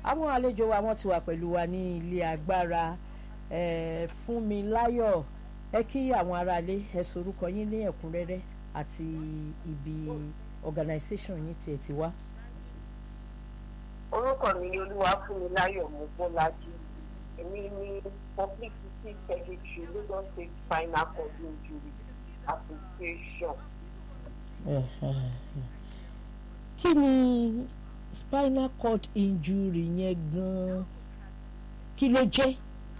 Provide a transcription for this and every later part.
àwọn àlejò wa wọ́n ti wà pẹ̀lú wa ní ilé agbára eh, Fúnmiláyọ̀ ẹ kí àwọn aráalé ẹ sorúkọ yín ní ẹ̀kúnrẹ́rẹ́ àti ibi organisation yín tiẹ̀ ti wá. orúkọ mi ni olúwafúnmiláyọ̀ mọ́bọ́lájí èmi ní publicity secretary lagos state spinal cord injury association. kí ni spinal cord injury yẹn gan-an kí ló jẹ́.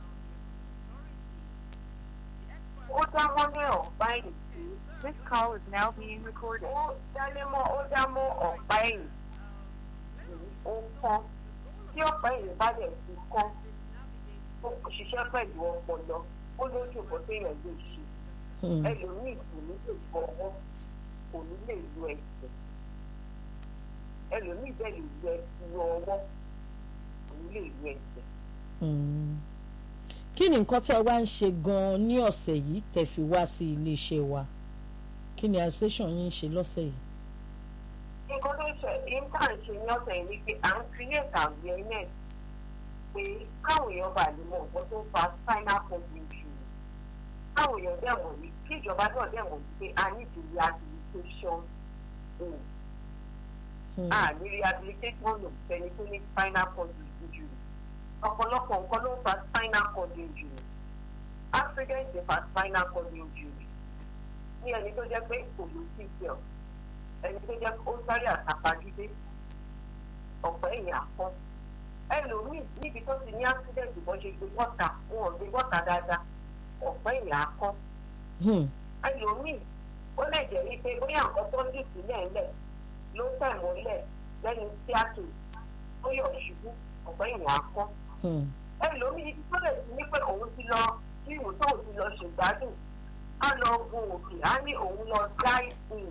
ó dá mọ́lẹ̀ ọ̀pá ẹ̀yìn This call is now being recorded. ó dálémọ́ ó dá mọ́ ọ̀pá ẹ̀yìn ó kán tí ọ̀pá ẹ̀yìn bá dẹ̀ ti kán ó ṣiṣẹ́ pẹ̀lú ọpọlọ ó lójú ìbọn téèyàn lè ṣe ẹlòmíì kò ní lè fọwọ́ kò ní lè lo ẹsẹ̀ ẹlòmíì bẹ́ẹ̀ lè lo ẹsẹ̀ ọwọ́ kò ní lè lo ẹsẹ̀. kí ni nǹkan tẹ́ ẹ wá ń ṣe gan-an ní ọ̀sẹ̀ yìí tẹ́ fi wá sí iléeṣẹ́ wa kí ni association yín ń ṣe lọ́sẹ̀ yìí. nǹkan tó ṣe intern ṣe ní ọ̀sẹ̀ yìí ni pé à ń create awareness pé káwọn èèyàn bá lè mọ nǹkan tó fa spinal cord injury káwọn èèyàn dẹ̀ mọ̀ ní kí ìjọba náà dẹ̀ mọ̀ pé a ní the rehabilitation home a ní rehabilitation home fẹ́ni tó ní spinal cord injury ọ̀pọ̀lọpọ̀ nǹkan ló ń fa spinal cord injury accident dey fa spinal cord injury ní ẹni tó jẹ́ pé kò ló sí cell ẹni tó jẹ́ ó sáré àtàpàdé ọ̀pọ̀ ẹ̀yìn àpọ́n ẹlòmíì níbi tó ti ní accident bọ́ ṣe gbé bọ́ta wọn ò gbé bọ́ta dáadáa ọ̀pọ̀ ẹ̀yìn akọ́ ẹlòmíì ó lè jẹ́ wípé bóyá nǹkan tó ń dì sílẹ̀ ńlẹ̀ ló tẹ̀ mọ́lẹ̀ lẹ́nu tíátò ó yọ̀ ṣubú ọ̀pọ̀ ẹ̀yìn akọ́ ẹlòmíì tó lè ti ní pé òun ti lọ sí ìwò tó òun ti lọ ṣègbádùn á lọ gun òkè á ní òun lọ dáìsìn.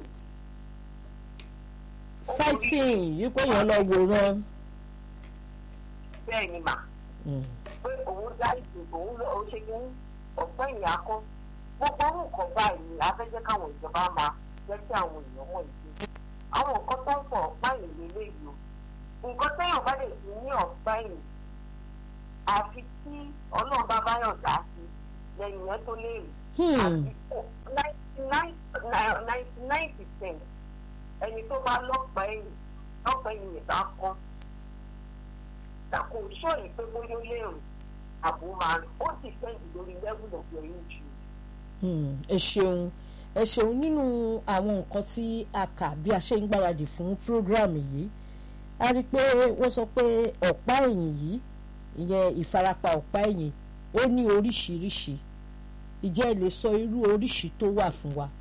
sighting yìí pé èèyàn lọ wòran. bẹ́ẹ̀ ni mà pé òun dáìsìn òun lọ ṣe ní ọ̀pọ̀ ìyá kan gbogbo orú nǹkan báyìí afẹ́jẹ́ káwọn ìjọba máa jẹ́ kí àwọn èèyàn mọ̀ ìdí. àwọn nǹkan tó ń fọ ọ̀pá ìlú léyìí o nǹkan téèyàn bá lè fi ní ọ̀pá ìlú àfi tí ọlọ́run bá báyọ̀ dá sí lẹ́yìn yẹn tó léèrè. ninety nine percent ẹni tó bá lọ́pàá ẹ̀yìn lọ́pàá ẹ̀yìn yẹn bá kọ́ kò sọ̀rọ̀ pé bóyá ó lérò àbò máa ó sì fẹ́ǹdì lórí level of your injury. ẹ ṣeun ẹ ṣeun nínú àwọn nǹkan tí a kà bí a ṣe ń gbáradì fún program yìí a rí i pé wọ́n sọ pé ọ̀pá ẹ̀yìn yìí ìyẹn ìfarapa ọ̀pá ẹ̀yìn ó ní oríṣiríṣi ìjẹ́ ẹ lè sọ irú oríṣi tó wà fún wa.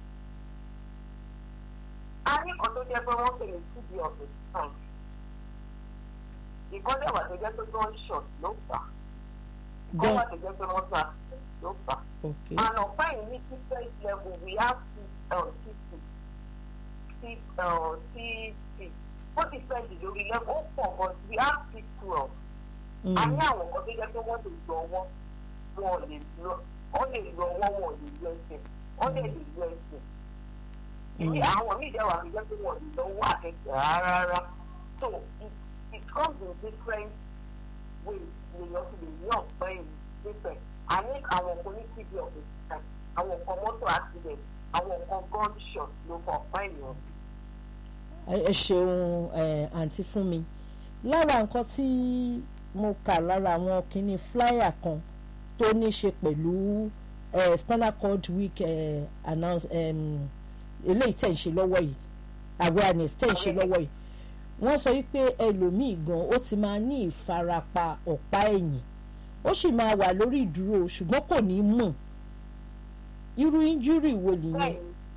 a ní kan tó jẹ́ pé wọ́n pè ní tb of the spine ìkọ́jọ́ wà tó jẹ́ pé gunshot ló fà á ìkọ́ wà tó jẹ́ pé wọ́n gbà ló fà á and ọ̀pá yìí ní different level we have cc cc cc ó ti fẹ́ di lórí level ó pọ̀ but we have c twelve a ní àwọn kan tó jẹ́ pé wọ́n lè lọ ọwọ́ wọn lè lọ wọ́n lè lọ ọwọ́ wọn lè lọ ẹsẹ̀ wọ́n lè lè lọ ẹsẹ̀ ìdí àwọn míì dẹ́wà tó jẹ́ pé wọ́n lè lọ ọwọ́ àkẹ́kẹ́ rárá so it it comes in different ways lèèyàn fi lè ní ọ̀pẹ́ yìí nífẹ̀ẹ́ a ní àwọn kan ní tb of the time àwọn kan mọ́tò accident àwọn kan gunshot ló fọ ọ̀pẹ́ èèyàn. ẹ ṣeun àǹtí fún mi lára nǹkan tí mo kà lára àwọn kinní flyer kan tó ní ṣe pẹ̀lú spinal cord week announce eléyìí tẹ̀ ń ṣe lọ́wọ́ yìí awareness tẹ̀ ń ṣe lọ́wọ́ yìí wọ́n sọ wípé ẹlòmíì gan ó ti máa ní ìfarapa ọ̀pá ẹ̀yìn ó sì máa wà lórí ìdúró ṣùgbọ́n kò ní mọ̀ irú injúrì wo nìyẹn.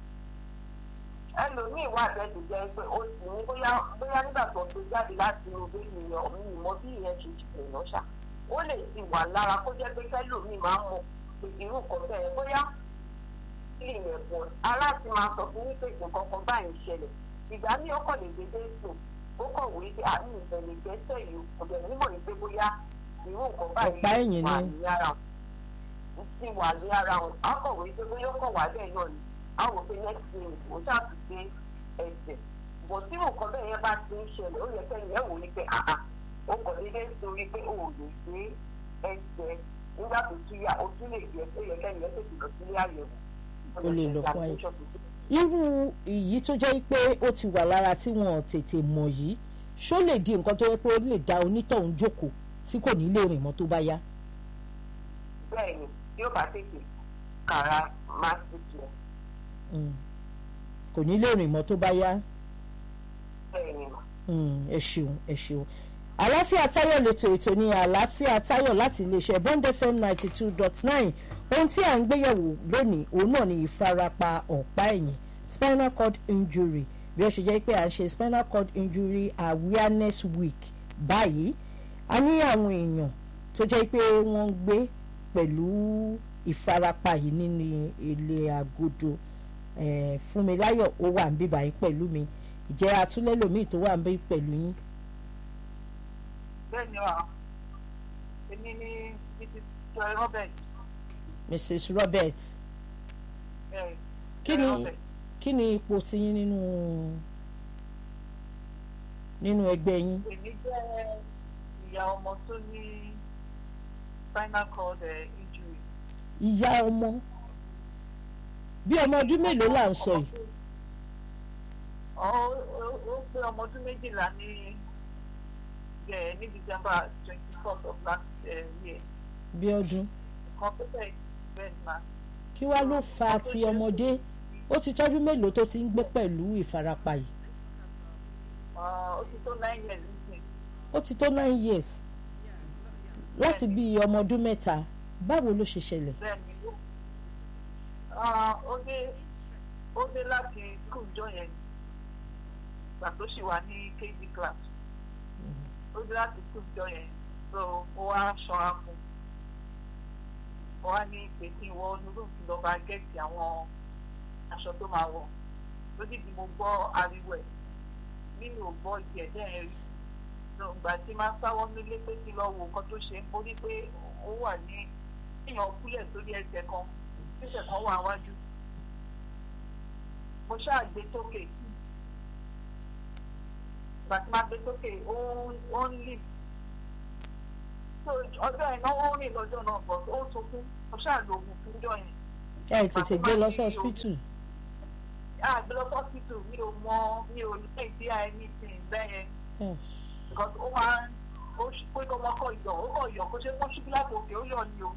ẹlòmíì wà lẹ́nu jẹ́ pé ó sì ní bóyá bóyá nígbà tó ń gbé jáde láti inú bébì yẹn ọ̀mí ìmọ̀ bí ìyẹn ṣe ṣe ìnáṣà ó lè ti wà lára kó jẹ́ pé kẹ́lòmíì máa ń mọ irú kan bẹ́ẹ̀ bóyá kí ìyẹn pọ̀ aláàtì máa sọ fún wípé nǹkan kan báyìí ṣẹlẹ̀ ìgbà míì ó kàn lè dédé sùn ó kàn wí pé àmì ìbẹ̀lẹ̀ gbẹ́sẹ̀ yìí ọ̀dẹ̀ nímọ̀ ní pé bóyá irú nǹkan báyìí wà ní ara ti wà ní ara wọn á kàn wí pé bóyá ó kàn wá bẹ́ẹ̀ náà ni á wò pé next minute ó ṣàtúnṣe ẹsẹ̀ bọ̀ tí nǹkan bẹ́ẹ̀ yẹn bá ti ń ṣẹlẹ̀ ó yẹ kẹ́ni ẹ̀ wò ní pé àà ó kọ̀ dédé torí pé o ò lè gbé ẹsẹ̀ nígbà tó tún yá o tún lè gbé ẹsẹ̀ yẹ kẹ́ni ẹsẹ̀ tó lọ sílé àyẹ̀wò. O lè lọ fún àyẹ̀wò. irú èyí tó jẹ́ pé ó ti wà lára tí wọn ò tètè mọ̀ yìí ṣó lè di nǹkan tó yẹ pé ó lè dá onítọ̀hún jókòó tí kò ní lè rìn mọ́ tó bá yá. bẹ́ẹ̀ ni tí ó bá tètè kàrà máa ti jẹ Mm. kò ní lè rìn mọ́ tó bá yá. bẹ́ẹ̀ ni mà. Mm, ẹ ṣeun ẹ ṣeun àlàáfíà táyọ̀ lẹ́tọ̀ ètò ní àlàáfíà táyọ̀ láti iléeṣẹ́ bond fm ninety two dot nine ohun tí à ń gbéyẹ̀wò lónìí òun náà ni ìfarapa ọ̀pá ẹ̀yìn spinal cord injury bí ó ṣe jẹ́ pé à ń ṣe spinal cord injury awareness week báyìí a ní àwọn èèyàn tó jẹ́ pé wọ́n ń gbé pẹ̀lú ìfarapa yìí nínú ilé agodo eh, Fúnmiláyọ̀ ó wà ń bíbá yín pẹ̀lú mi ìjẹ́ atúlẹ́lòmíì tó wà ń bí pẹ̀lú yín. bẹ́ẹ̀ ni wà èmi ní mrs joy robert Mrs. Robert ẹ̀ kí Joy ni Robert. kí ni ipò tiyín nínú nínú ẹgbẹ́ yín èmi jẹ́ ìyá ọmọ tó ní spinal cord eh, injury. ìyá ọmọ bí ọmọ ọdún mélòó là ń sọ yìí Ó ó- ó pé ọmọ ọdún méjìlá ní ẹ̀ ní december twenty fourth of last eh, year bí ọdún kan tó bẹ̀ bẹ́ẹ̀ ni ma. kí wá ló fa ti ọmọdé ó ti tọ́jú mélòó tó ti ń gbé pẹ̀lú ìfarapa yìí ó ti tó nine years nísìnyí. ó ti tó nine years láti bí ọmọ ọdún mẹ́ta báwo ló ṣe ṣẹlẹ̀ bẹ́ẹ̀ni Ah, ó dé ó dé láti school jọ yẹn gbà tó ṣì wà ní kg class ó dé láti school jọ yẹn so ó wá ṣọ́ra fún ó wá ní pé kí n wọ onírúurú kí lọ́ọ́ bá gẹ̀ẹ́sì àwọn aṣọ tó máa wọ̀ lójijì mo gbọ́ ariwo ẹ̀ nínú ògbọ́ ìdí ẹ̀ bẹ́ẹ̀ rí so ìgbà tí máa sáwọ́ nílé pé kí lọ́ọ́ wo nǹkan tó ṣe ń borí pé ó wà ní èèyàn kúlẹ̀ sórí ẹsẹ̀ kan ẹsẹ̀ kan wà wájú mo ṣáà gbé sókè ìgbà tí máa gbé sókè ó ó ń lì so ọjọ́ yẹn náà ó rìn lọ́jọ́ náà bọ̀ ó sunkún mo ṣáà lo oògùn fún ọjọ́ yẹn ẹ tètè gbé lọ sí hospital àgbẹ̀ lọ hospital mi ò mọ mi ò ní ìdí anything bẹ́ẹ̀ yẹn Yes. because ó máa ń ó ṣe pé kọ́ ọmọ kọ ìyọ̀ ó kọ ìyọ̀ kó ṣe kó ṣubú láti òkè ó yọ̀ ni o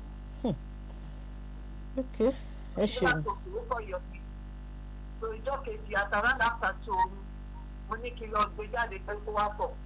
ok ẹ ṣubú ṣeun láti òkè ó kọ ìyọ̀ ni so ìjọ kejì àtàrà láta tó omi mo ní kí n lọ gbé jáde pé kó wá bọ̀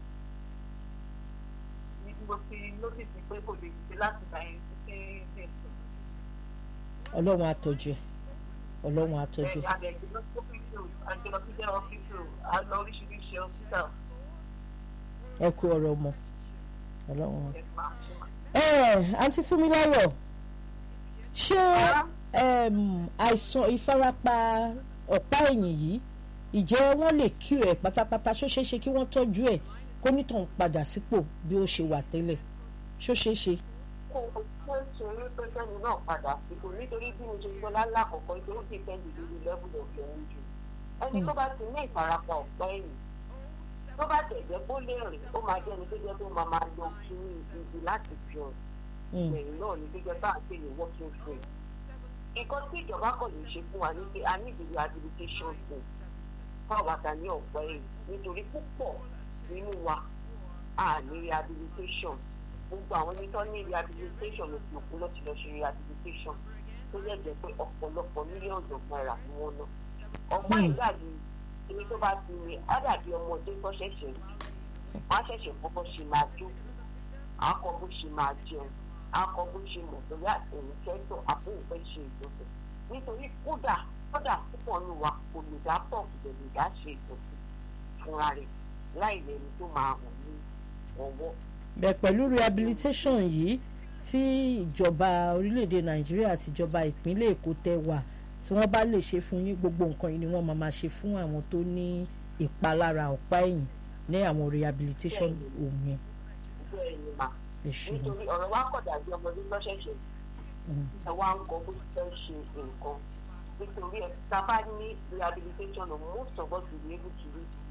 ní mo ti notice pé kò lè ṣe láti gbà yẹn títí dé ìsìn ọlọ́run àtọ́jú ẹ ọlọ́run àtọ́jú bẹ́ẹ̀ ẹ ni àgbẹ̀ lọ sí hospital àgbẹ̀ lọ sí jẹ́ hospital a lọ oríṣiríṣi hospital ẹ kú ọ̀rọ̀ ọmọ ọlọ́run. ẹ̀ máa ṣe máa. ẹ àǹtí Fúnmiláyọ̀ ṣé em, àìsàn ìfarapa ọ̀pá ẹ̀yìn yìí ìjẹ́ wọ́n lè kí ẹ̀ pátápátá ṣó ṣeé ṣe kí wọ́n tọ́jú ẹ̀ kó nítàn padà sípò bí ó ṣe wà tẹ́lẹ̀ ṣó ṣeé ṣe. kó o tó ń ṣe eré tó sẹ́ni náà padà sí kò nítorí bí mo ṣe gbọ́ lálákọ̀ọ́kọ́ nítorí kí ìfẹ́ lè lórí level of your injury ẹni tó bá ti ní ìfarapa ọ̀pá ẹ̀yìn tó bá tẹ̀jẹ́ kó lè rìn ó máa jẹ́ ẹni tó jẹ́ pé ó máa máa lọ kí ní ibi láti fi hàn Mm, ẹ̀yìn náà ní tó jẹ́ bá a pè ní working frame nǹkan tí ìjọba kọ̀ lè ṣe fún wa ní pé a ní ìdílé rehabilitation fún fáwọn àtàní ọ̀pá ẹ̀yìn nítorí púpọ̀ nínú wa a ní rehabilitation gbogbo àwọn ẹni tó ní rehabilitation ló fi òkú lọ́ọ́ ti lọ́ọ́ ṣe rehabilitation tó yẹ jẹ́ pé ọ̀pọ̀lọpọ̀ mílíọ̀nù náírà ni wọ́n ná ọ̀pá Hmm. ìdàbí ẹni tó bá ti rìn á dàbí ọmọdé tó ṣẹ̀ṣẹ̀ rí wọ́n á ṣẹ̀ṣẹ̀ kọ́ bó ṣe máa jó akọ bó ṣe máa jẹun akọ bó ṣe mọ̀ bóyá èyí fẹ́tọ̀ àbó òfẹ́ ṣe ìjọsìn nítorí kódà kódà púpọ̀ nù wa kò lè dá pọ̀ kò lè dá ṣe ìjọsìn fúnra rẹ̀ láì lẹ́ni tó máa hàn ní ọwọ́. bẹ́ẹ̀ pẹ̀lú rehabilitation yìí tí ìjọba orílẹ̀-èdè Nàìjíríà àti ìjọba ìpínlẹ̀ Èkó tẹ wà tí wọ́n bá lè ṣe fún yín gbogbo nǹkan yìí ni wọ́n máa máa ṣe fún àwọn tó ní ìpalára ọ̀pá ẹ̀yìn ní àwọn rehabilitation òun yẹn bẹ́ẹ̀ ni mà ẹ ṣeun. nítorí ọ̀rọ̀ wa kọ̀ dàbí ọmọdé tó ṣẹ̀ṣẹ̀ Mm. ẹ wá ń kọ bó ti fẹ́ ṣe nǹkan nítorí ẹ tá a bá ní rehabilitation of most of us will be able to read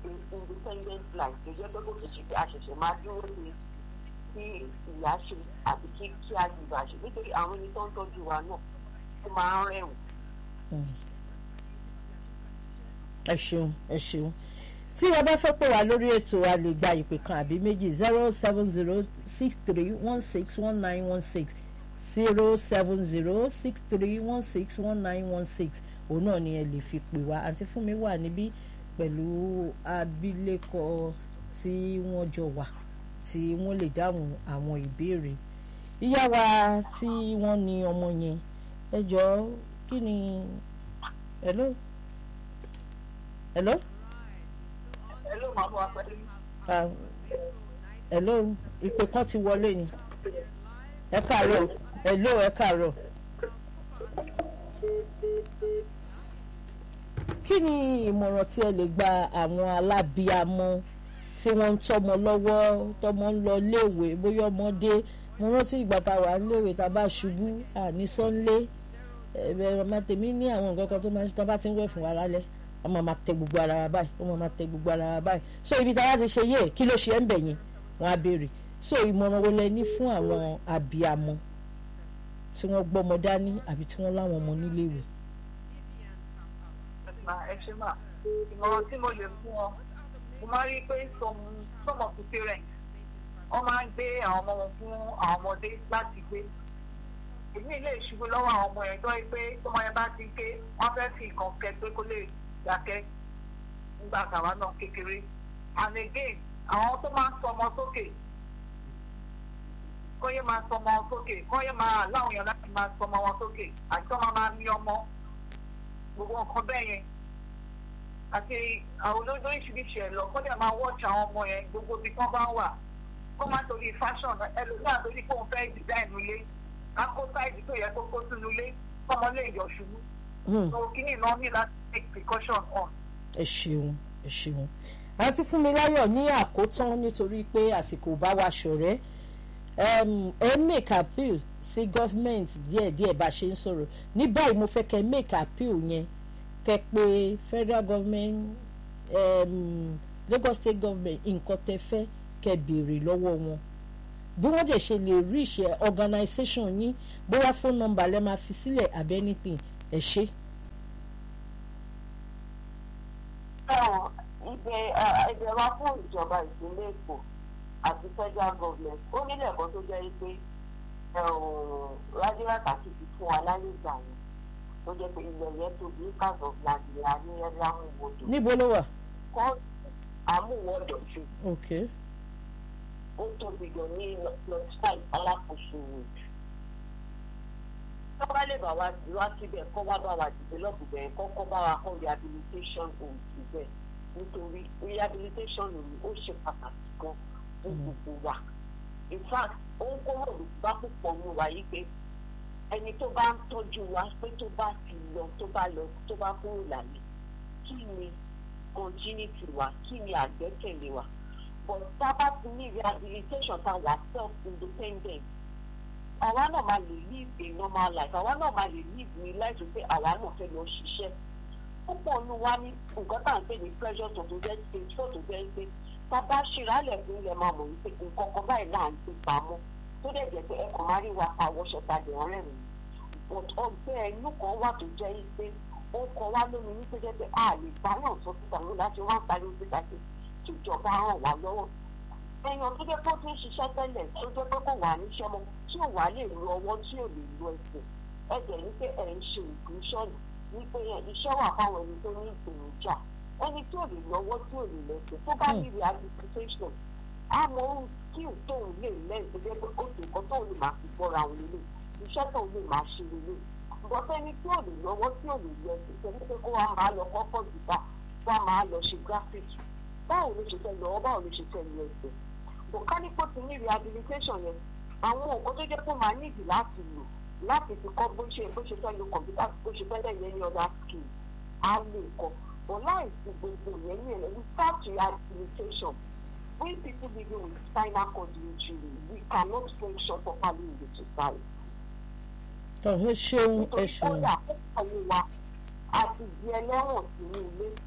independent life tó jẹ́ pé kò sì ṣe pé a ṣẹ̀ṣẹ̀ máa dúró de kí ìyá ṣe àbí kí kí a gbìgbà ṣe nítorí àwọn ẹni tó ń tọ́jú wa náà ó máa ń rẹ̀wọ̀n. ẹ ṣeun ẹ ṣeun tí ẹ bá fẹ́ pè wá lórí ètò a lè gba ìpè kan àbí méjì zero seven zero six three one six one nine one six zero seven zero six three one six one nine one six òun náà ni ẹ lè fi pè wá àǹtí Fúnmi wà níbí pẹ̀lú abilékọ tí wọ́n jọ wà tí wọ́n lè dáhùn àwọn ìbéèrè ìyá wa tí wọ́n ní ọmọ yẹn ẹ jọ̀ọ́ kí ni hello hello Hello, màmú apẹ̀lẹ́. ah, hello ìpè kan ti wọlé ni ẹ káàárọ̀ hello ẹ káàárọ̀ kí ni ìmọ̀ràn tí ẹ lè gba àwọn alábíamọ tí wọ́n ń tọ́mọ lọ́wọ́ tọ́mọ ń lọ léèwé bóyá ọmọdé mo rántí ìgbà tá a wà léèwé tá a bá ṣubú àní sọ́nlé ẹ̀rọ ọmọ tèmi ní àwọn nǹkan kan tó máa ń ṣe tán bá ti ń wẹ̀ fún wa lálẹ́ ọmọ máa tẹ gbogbo ara wa báyìí ọmọ máa tẹ gbogbo ara wa báyìí so ibi tá a bá ti ṣe yé kí ló ṣe ń bẹ̀ yẹn wọ́n á béèrè so ìmọ̀ràn wo lẹ ní fún àwọn abiyamọ tí wọ́n gbọ́mọ dání àbí tí wọ́n láwọn ọmọ níléèwé. mà ẹ ṣe mà ìmọ̀ràn tí mo lè fún ọ mo máa rí i pé some some of the parents wọ́n máa ń gbé àwọn ọmọ wọn fún àwọn ọmọdé láti gbé èmi lè ṣubú lọ́wọ́ àwọn ọmọ yẹn tó yẹ pé tọmọ yẹn bá ti ké wọ́n fẹ́ fi nǹkan kẹ pé kó lè dákẹ́ nígbà tàwa náà kékeré and again àwọn tó máa ń sọ ọmọ sókè kó yẹ máa sọ ọmọ sókè kó yẹ máa láwọn èèyàn láti máa sọ ọmọ wọn sókè àti tó máa máa ní ọmọ gbogbo nǹkan bẹ́ẹ̀ yẹn àti àwọn olóògbé oríṣiríṣi ẹ̀ lọ kó dẹ̀ máa wọ́ọ̀ṣì àwọn ọmọ yẹn gbogbo ibi tán bá wà kó má torí fashion ẹlòmíràn torí pé òun fẹ́ design ilé akó sáìdì tó yẹ kó kó sínú ilé kọ́mọ lè yọ̀ ṣubú so kíní náà ní láti take precaution on. ẹ ṣeun ẹ ṣeun àǹtí Fúnmiláyọ̀ ní àkótán nítorí pé àsìkò bá wa ṣọ̀rẹ́ ẹ make appeal sí government díẹ̀díẹ̀ bá ṣe ń sọ̀rọ̀ ní báyìí mo fẹ́ kẹ́ make appeal yẹn kẹ́ pé federal government um, Lagos state government nǹkan tẹ́ fẹ́ kẹ́ béèrè lọ́wọ́ wọn bí wọ́n dẹ̀ ṣe lè rí ìṣe organisation yín bóyá phone number lẹ́ máa fi sílẹ̀ àbí anything ẹ ṣe. ibẹ̀ ẹ̀bẹ̀ wa fún ìjọba ìpínlẹ̀ Èkó àti federal government ó nílẹ̀ ẹ̀kọ́ tó jẹ́ pé rájíràtà sì ti fún wa láyé ìgbà yẹn tó jẹ́ pé ilẹ̀ yẹn tóbi acres of land la ní ẹ̀rí amúwòdò. níbo ló wà. kọ́ amúwòdò ṣe. ok. ó tóbi gan ní plot five alákòóso road. tó bá lè bá wa wá síbẹ̀ kọ́ wá bá wa develop bẹ̀rẹ̀ kọ́ kọ́ bá wa kọ́ rehabilitation home síbẹ̀ nítorí rehabilitation home ó ṣe pàtàkì gan fún gbogbo wa in fact ó ń kó ròdù bá púpọ̀ ní wa yìí pé ẹni tó bá ń tọ́jú wa pé tó bá ti lọ tó bá lọ tó bá kúrò lálẹ́ kí ni continuity wa kí ni àgbẹ́kẹ̀lé wa but tá a bá ti ní rehabilitation tá a wà self independent àwa náà máa lè live a normal life àwa náà máa lè live ní life pé àwa náà fẹ́ lọ ṣiṣẹ́ púpọ̀ ní wa ní nǹkan tá à ń pè ní pressure to to get stage four to get stage tá a bá ṣera lẹ̀ fún ilẹ̀ máa mọ̀ wípé nǹkan kan báyìí là ń gbé pamọ́ tó dẹ̀ jẹ́ pé ẹkùn máa rí wa pa wọṣọ ta dẹ̀ ọ̀rẹ́ mi but ọgbẹ́ ẹnu kan wà tó jẹ́ pé ó kọ wá lómi ní pẹ́jẹ́ pé a lè bá náà sọ síta ló láti wá parí síta pé kíjọba ràn wá lọ́wọ́ èèyàn tó jẹ́ pé ó ti ń ṣiṣẹ́ tẹ́lẹ̀ tó jẹ́ pé kò wà níṣẹ́ mọ́ tí ò wá lè lo ọwọ́ tí ò lè lo ẹsẹ̀ ẹ̀jẹ̀ ní pé ẹ̀ ń ṣe ìgbésọ̀nù ní pé iṣẹ́ wà fáwọn ẹni tó ní ìpèníjà ẹni tí ò lè lọ́wọ́ tí ò lè lẹ́sẹ̀ tó bá ní rehabilitation àmọ́ ohun skill tóun lè lẹ́yìn tó jẹ́ pé ó sì kọ́ tóun lè máa fi bọ́ra òun lélẹ̀ iṣẹ́ tóun lè máa ṣe lélẹ̀ bọ́tẹ́ ẹni tí ò lè lọ́wọ́ tí ò lè lẹ́sẹ̀ tẹ̀lé pé kó wa máa lọ kọ́kọ́ jùlọ wá máa lọ ṣe graphic báwo ló ṣe fẹ́ lọ́wọ́ báwo ló ṣe fẹ́ lọ ẹsẹ̀ bọ̀kánípò ti ní rehabilitation yẹn àwọn nǹkan tó jẹ́ pé máa nídìí láti lò láti fi kọ́ bó ṣe bó ṣe fẹ́ lo kọ̀m̀pútà bó ṣe fẹ́ lẹ́yìn any other skill á lè kọ́ but láìsí gbogbo yẹn ní ẹ̀rọ we start rehabilitation when people living with spinal cord injury we cannot function properly in the society. ẹ ṣeun ẹ nítorí ṣeun kódà àwọn wa àti di ẹlẹ́wọ̀n sínú ilé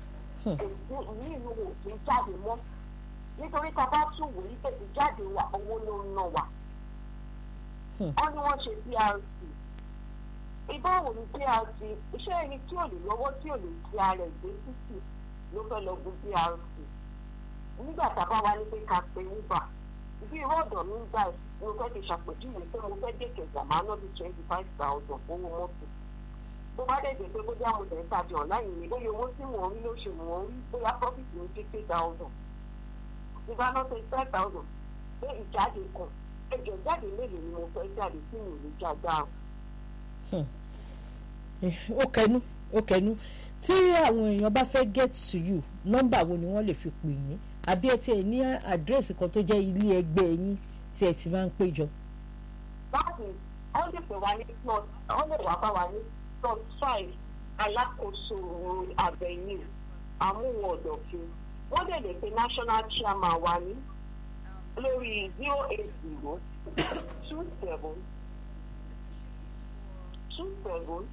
Hmm. èdè ìní ìlú wò kí n jáde mọ́ nítorí tá a bá tún wò ní tètè jáde wa owó ló ń ná wa Hmm. wọ́n ní wọ́n ṣe PRC ìbáwo ni PRC iṣẹ́ ẹni tí ò lè lọ́wọ́ tí ò lè ti ara ẹ̀ gbé títì ló fẹ́ lọ gun PRC nígbà tá a bá wá ní pé ká pe uber bí irú ọ̀dọ̀ mi ń gbà mo fẹ́ fi ṣàpèjúwe pé mo fẹ́ dé kẹjà máa ná bí twenty five thousand owó mọ́tò bó bá dẹ̀dẹ̀ pé bóyá mo tẹ̀ ń tajà online ni bóyá owó tí mò ń rí lóṣù mò ń rí bóyá profit mi fifty thousand ìbá ná twenty five thousand pé ìjáde kan ẹjọ́ jáde mélòó ni mo fẹ́ jáde tí mi ò ní jágbá o. ó kẹnu ó kẹnu tí àwọn èèyàn bá fẹ́ get to you nọ́mbà wo ni wọ́n lè fi pè yín àbí ẹ tiẹ̀ ní àdírẹ́sì kan tó jẹ́ ilé ẹgbẹ́ yín tí ẹ ti máa ń péjọ. báàgì wọ́n lè pè wá ní plot wọ́n lè wá bá wa ní plot five alákòóso avenue àmúwọ̀n ọ̀dọ̀fin wọ́n lè lè pe national chairman wa ní lórí zero eight zero two seven two seven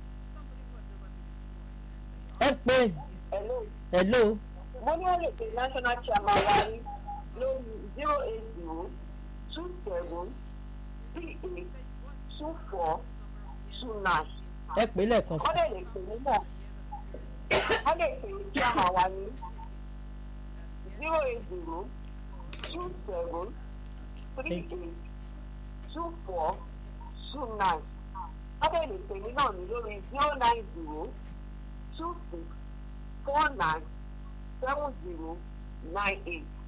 ẹ pé hello hello mo ní wọ́n lè pe national chairman wa ní lórí zero eight zero two seven three eight two four two nine. ẹ pé lẹ́ẹ̀kan sí wọ́n lè lè pè mí náà wọ́n lè pè mí kí a máa wá ní zero eight zero two seven three eight two four two nine wọ́n lè lè pè mí náà ní lórí zero nine zero two six four nine seven zero nine eight.